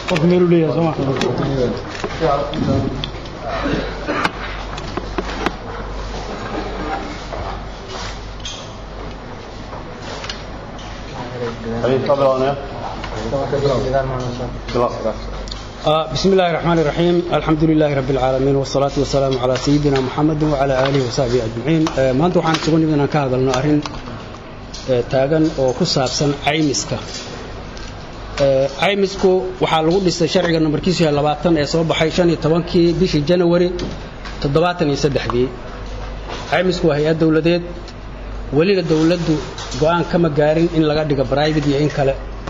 qof meelu leeyahay sooma بسم الله الرحمن الرحيم الحمد لله رب العالمين والصلاة والسلام على سيدنا محمد وعلى آله وصحبه أجمعين ما أنتم waxaan isugu nimid inaan ka hadalno arrin taagan oo ku saabsan caymiska caymisku waxaa lagu dhisay sharciga nambarkiisu yahay labaatan ee soo baxay shan iyo tobankii bishii janawari toddobaatan iyo saddexdii caymisku waa hay-ad dowladeed welina dowladdu go'aan kama gaarin in laga dhigo bribate iyo in kale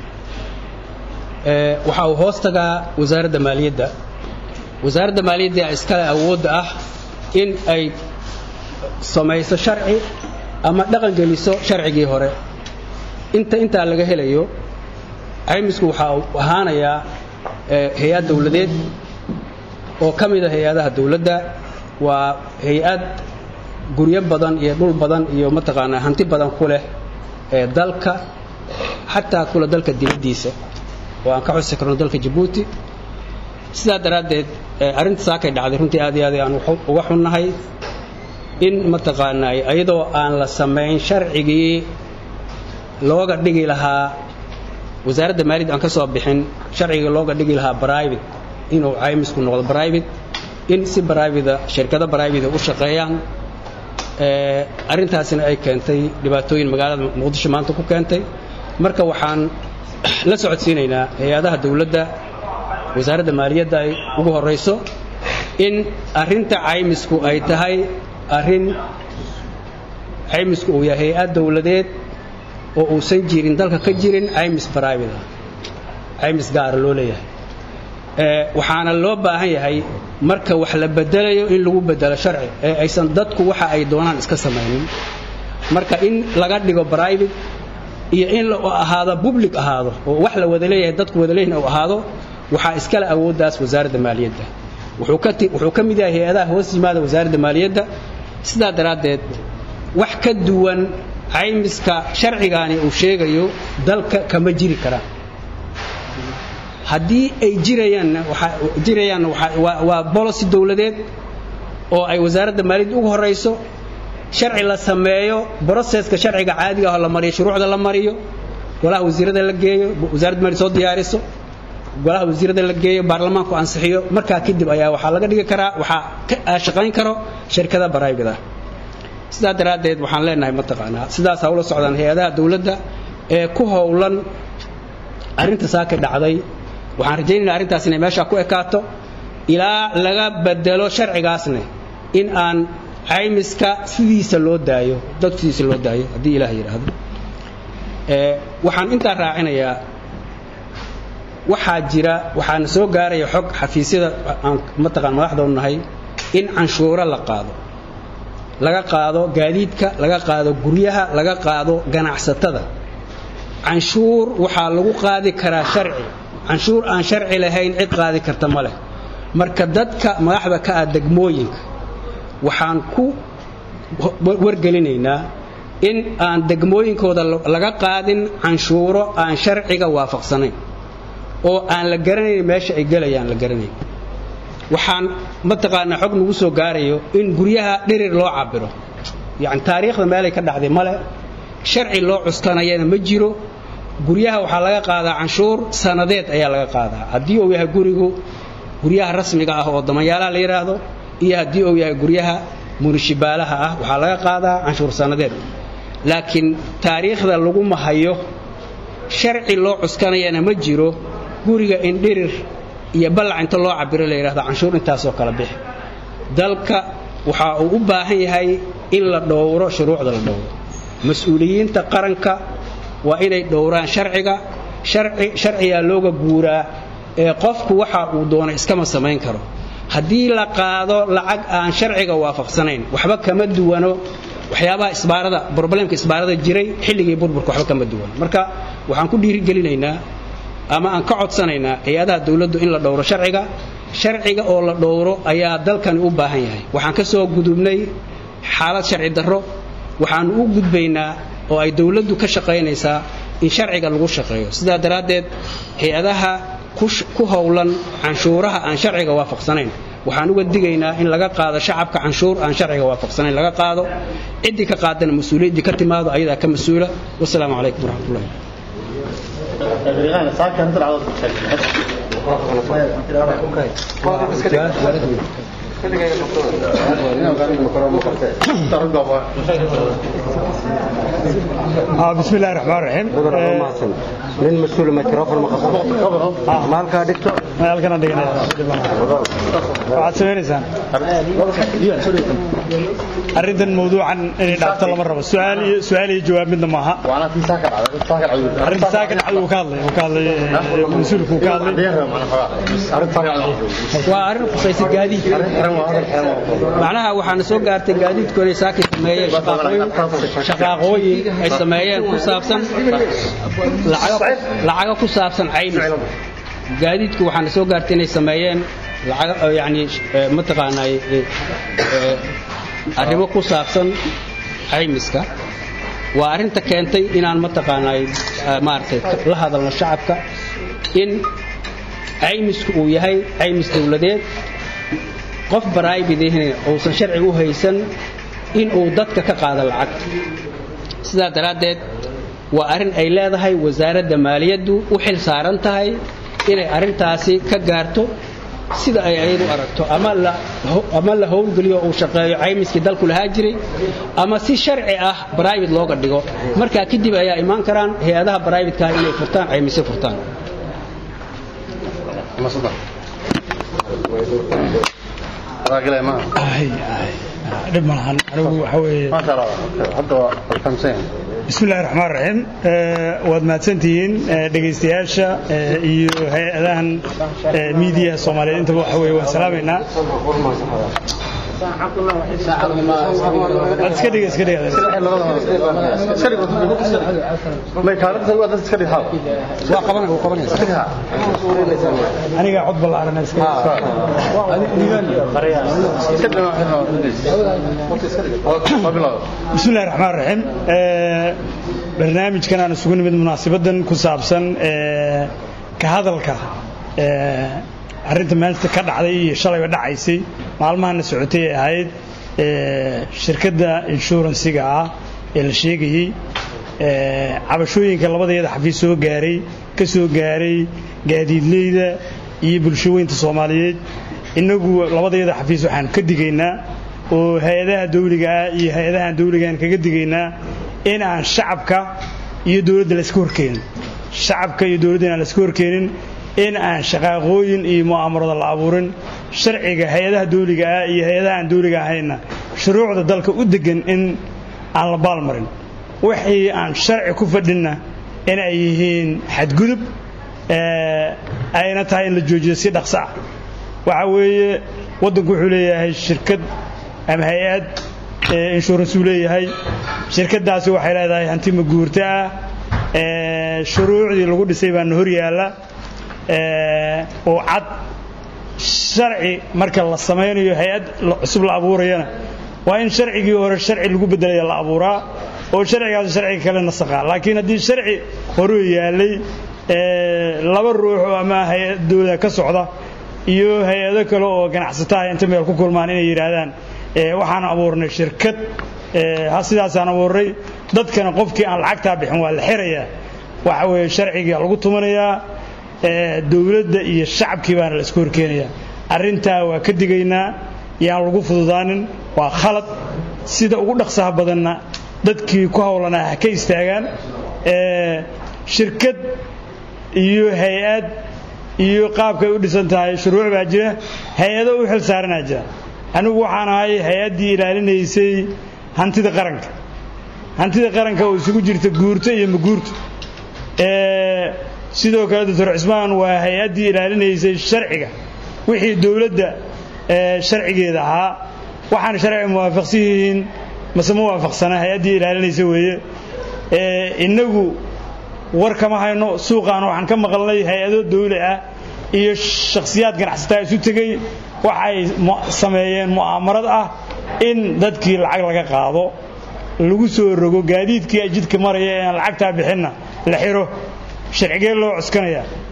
waxa uu hoos tagaa wasaaradda maaliyadda wasaaradda maaliyadda iskale awoodda ah in ay samayso sharci ama dhaqan geliso sharcigii hore inta intaa laga helayo caymisku waxaa uu ahaanayaa hay-ad dowladeed oo ka mida hay-adaha dowladda waa hay-ad guryo badan iyo dhul badan iyo mataqaanaa hanti badan ku leh ee dalka xataa kule dalka dibaddiisa oo aan ka xusi karno dalka jabuuti sidaa daraaddeed arrinta saakay dhacday runtii aad iyo aad aan uga xunnahay in mataqaanaa iyadoo aan la samayn sharcigii looga dhigi lahaa wasaaradda maaliyadda aan ka soo bixin sharcigii looga dhigi lahaa bribate inuu caymisku noqdo bribate in si bribada shirkado bribate u shaqeeyaan arrintaasina ay keentay dhibaatooyin magaalada muqdisho maanta ku keentay marka waxaan la socodsiinaynaa hay-adaha dowladda wasaaradda maaliyadda ay ugu horayso in arrinta caymisku ay tahay arrin caymisku uu yahay hay-ad dowladeed oo uusan jirin dalka ka jirin caymis bribate caymis gaara loo leeyahay waxaana loo baahan yahay marka wax la bedelayo in lagu bedelo sharci ee aysan dadku waxa ay doonaan iska samaynin marka in laga dhigo bribate iyo in la ahaado public ahaado oo wax la wada leeyahay dadku wada leeyihin uu ahaado waxaa iskale awooddaas wasaaradda maaliyadda wuxuu ka mid yahay hay-adaha hoos yimaada wasaaradda maaliyadda sidaa daraaddeed wax ka duwan caymiska sharcigaani uu sheegayo dalka kama jiri karaan haddii ay jirayaanna jirayaanna waa bolosi dowladeed oo ay wasaaradda maaliyadda ugu horayso sharci la sameeyo broseska sharciga caadiga ah la mariyo shuruucda la mariyo golaha wasiirada la geeyo wasaaradda maaliyad soo diyaariso golaha wasiirada la geeyo baarlamaanku ansixiyo markaa kadib ayaa waxaa laga dhigi karaa waxaa ka shaqayn karo shirkada baraybida sidaa daraaddeed waxaan leenahay mataqaanaa sidaas ha ula socdaan hay-adaha dowladda ee ku howlan arrinta saaka dhacday waxaan rajaynayna arrintaas inay meeshaa ku ekaato ilaa laga bedelo sharcigaasne in aan caymiska sidiisa loo daayo dadku sidiisa loo daayo haddii ilaah yidhaahdo waxaan intaa raacinayaa waxaa jira waxaana soo gaaraya xog xafiisyada aan mataqaan madaxdoon nahay in canshuuro la qaado laga qaado gaadiidka laga qaado guryaha laga qaado ganacsatada canshuur waxaa lagu qaadi karaa sharci canshuur aan sharci lahayn cid qaadi karta ma leh marka dadka madaxda ka ah degmooyinka waxaan ku wargelinaynaa in aan degmooyinkooda laga qaadin canshuuro aan sharciga waafaqsanayn oo aan la garanayn meesha ay gelayaan la garanayn waxaan mataqaanaa xog nagu soo gaarayo in guryaha dhirir loo cabiro yacni taariikhda meelay ka dhacday male sharci loo cuskanayana ma jiro guryaha waxaa laga qaadaa canshuur sanadeed ayaa laga qaadaa haddii uu yahay gurigu guryaha rasmiga ah oo damanyaalaha la yidhaahdo iyo haddii uu yahay guryaha munishibaalaha ah waxaa laga qaadaa canshuur sanadeed laakiin taariikhda laguma hayo sharci loo cuskanayana ma jiro guriga in dhirir iyo ballac inta loo cabiro la yidhahdo canshuur intaasoo kala bixi dalka waxa uu u baahan yahay in la dhowro shuruucda la dhowro mas-uuliyiinta qaranka waa inay dhowraan sharciga sharcigaa looga guuraa ee qofku waxa uu doona iskama samayn karo haddii la qaado lacag aan sharciga waafaqsanayn waxba kama duwano waxyaabaha isbaarada broblemka isbaarada jiray xilligii burburka waxba kama duwano marka waxaan ku dhiirigelinaynaa ama aan ka codsanaynaa hay-adaha dowladdu in la dhowro sharciga sharciga oo la dhowro ayaa dalkani u baahan yahay waxaan ka soo gudubnay xaalad sharci darro waxaan u gudbaynaa oo ay dowladdu ka shaqaynaysaa in sharciga lagu shaqeeyo sidaa daraaddeed hay-adaha ku howlan canshuuraha aan sharciga waafaqsanayn waxaan uga digaynaa in laga qaado shacabka canshuur aan sharciga waafaqsanayn laga qaado ciddii ka qaadana mas-uuliyaddii ka timaado ayadaa ka mas-uula wasalaamu calaykum waraxmatullahi بسم الله الرحمن الرحيم nin mas-uul microphone ma qabto ma halkaa dhigto halkana dhiganaya waxaad sameynaysaan arrintan mawduucan inay dhaafto lama rabo su'aal iyo su'aal iyo jawaab midna maaha arrinta saakan cad uu ka hadlay uu ka hadlay mas-uulku uu ka hadlay waa arrin khusaysa gaadiid macnaha waxaana soo gaartay gaadiidku inay saaki sameeyeen shaqaaqooyin ay sameeyeen ku saabsan lacago ku saabsan caymis gaadiidku waxaana soo gaartay inay sameeyeen yani mataqaanaa arrimo ku saabsan caymiska waa arrinta keentay inaan mataqaanaa maaragtay la hadalno shacabka in caymisku uu yahay caymis dawladeed qof baraybidihina uusan sharciga u haysan in uu dadka ka qaado lacag sidaa daraaddeed waa arrin ay leedahay wasaaradda maaliyaddu u xil saaran tahay inay arrintaasi ka gaarto sida ay ayadu aragto ama la howlgeliyo uu shaqeeyo caymiskii dalku lahaa jiray ama si sharci ah bribate looga dhigo markaa kadib ayaa imaan karaan hay-adaha bribate-ka inay furtaan caymisyo furtaan dhib malahan anigu waxa weeye بسم الله الرحمن الرحيم waad mahadsantihiin dhegaystayaasha iyo hay-adahan miidiyaha soomaaliyeed intaba waxa weeye waan salaamaynaa iska dhiga iska dhiga waa qabanay wuu qabanaysa aniga cod ballaaran iska بسم الله الرحمن الرحيم barnaamijkan aan isugu nimid munaasabadan ku saabsan ka hadalka arrinta maanta ka dhacday iyo shalayba dhacaysay maalmahana socotay ee ahayd shirkadda inshuransiga ah ee la sheegayey cabashooyinka labadeeda xafiis soo gaaray ka soo gaaray gaadiidleyda iyo bulshooyinta soomaaliyeed innagu labadeeda xafiis waxaan ka digaynaa oo hay-adaha dawliga ah iyo hay-adahaan dawligaan kaga digaynaa in aan shacabka iyo dawladda layska horkeenin shacabka iyo dawladda inaan layska horkeenin in aan shaqaaqooyin iyo mu'aamarada la abuurin sharciga hay-adaha dawliga ah iyo hay-adaha aan dawliga ahayna shuruucda dalka u degan in aan la baalmarin wixii aan sharci ku fadhinna in ay yihiin xadgudub ayna tahay in la joojiyo si dhaqso ah waxa weeye waddanku wuxuu leeyahay shirkad ama hay-ad insurance uu leeyahay shirkaddaasi waxay leedahay hanti maguurto ah shuruucdii lagu dhisay baana hor yaalla oo cad sharci marka la samaynayo hay-ad cusub la abuurayana waa in sharcigii hore sharci lagu beddelaya la abuuraa oo sharcigaas sharciga kale nasakhaa laakiin haddii sharci horuu yaallay laba ruux oo ama hay-ad dawlada ka socda iyo hay-ado kale oo ganacsataha inta meel ku kulmaan inay yidhaahdaan waxaan abuurnay shirkad sidaasaan abuurnay dadkana qofkii aan lacagtaa bixin waa la xirayaa waxa weeye sharciga lagu tumanayaa dawladda iyo shacabkii baana la isku horkeenayaa arrintaa waa ka digaynaa yaan lagu fududaanin waa khalad sida ugu dhaqsaha badanna dadkii ku howlanaa ha ka istaagaan shirkad iyo hay-ad iyo qaabkay u dhisan tahay shuruuc baa jira hay-ado u xil saaranaa jira anigu waxaan ahay hay-addii ilaalinaysay hantida qaranka hantida qaranka oo isugu jirta guurto iyo maguurto sidoo kale doctor cismaan waa hay-addii ilaalinaysay sharciga wixii dowladda sharcigeeda ahaa waxaana sharciga muwaafaqsan yihiin mase ma waafaqsana hay-addii ilaalinaysa weeye innagu war kama hayno suuqaan waxaan ka maqalnay hay-ado dawli ah iyo shakhsiyaad ganacsataa isu tegey waxay sameeyeen mu'aamarad ah in dadkii lacag laga qaado lagu soo rogo gaadiidkii jidka maraya ee aan lacagtaa bixinna la xiro sharcigee loo cuskanaya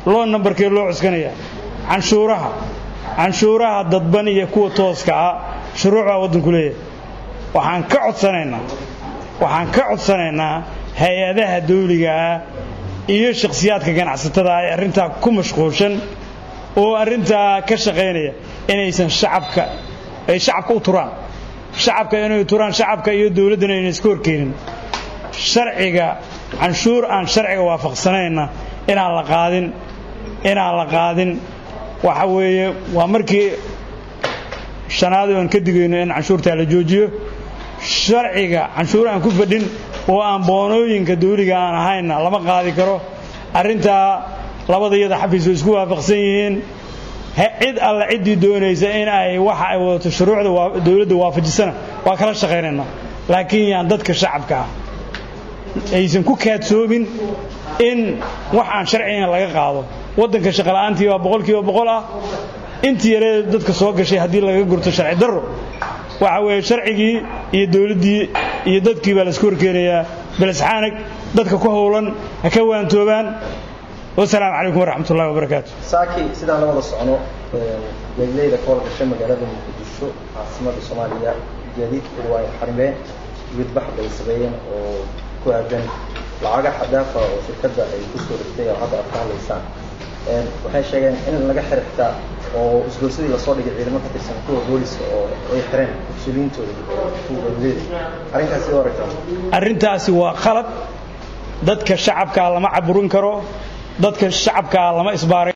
loo nambarkee loo cuskanaya canshuuraha canshuuraha dadban iyo kuwa tooska ah shuruuc baa waddanku leeyahay waxaan ka codsanaynaa waxaan ka codsanaynaa hay-adaha dawliga ah iyo shakhsiyaadka ganacsatada ah ee arrintaa ku mashquulshan oo arrintaa ka shaqaynaya inaysan shacabka ay shacabka u turaan shacabka inay turaan shacabka iyo dawladdana ayna iska horkeenin sharciga canshuur aan sharciga waafaqsanayna inaan la qaadin inaan la qaadin waxa weeye waa markii shanaad oon ka digayno in canshuurtaa la joojiyo sharciga canshuur aan ku fadhin oo aan boonooyinka dawliga aan ahayna lama qaadi karo arrintaa labada iyada xafiis oo isku waafaqsan yihiin cid alla ciddii doonaysa in ay waxa ay wadato shuruucda dawladda waafajisana waa kala shaqaynaynaa laakiin yaan dadka shacabka ah aysan ku kaadsoomin in wax aan sharcigan laga qaado waddanka shaqola'aantii waa boqolkiiba boqol ah intii yaree dadka soo gashay haddii laga gurto sharci darro waxa weeye sharcigii iyo dawladdii iyo dadkii baa laisku horkeenayaa belisxaanag dadka ku howlan ha ka waantoobaan wasalaamu calaykum waraxmat ullahi wabarakaatu saaki sidaan la wada socno beegleyda ka howlgashay magaalada muqdisho caasimada soomaaliya gaadiidkooda waa ay xarimeen gudbax bay sameeyeen oo ku aadan lacaga xadaafa oo shirkadda ay ku soo rogtay oo hadda aad ka hadlaysaan waxay sheegeen in laga xir xitaa oo isgoorsadii lasoo dhigay ciidamo ka tirsan kuwa booliska oo ay xireen mas-uuliyiintooda kuwa beegleyda arrintaasi waa aragtaa arrintaasi waa khalad dadka shacabkaa lama caburin karo dadka shacabkaa lama isbaaray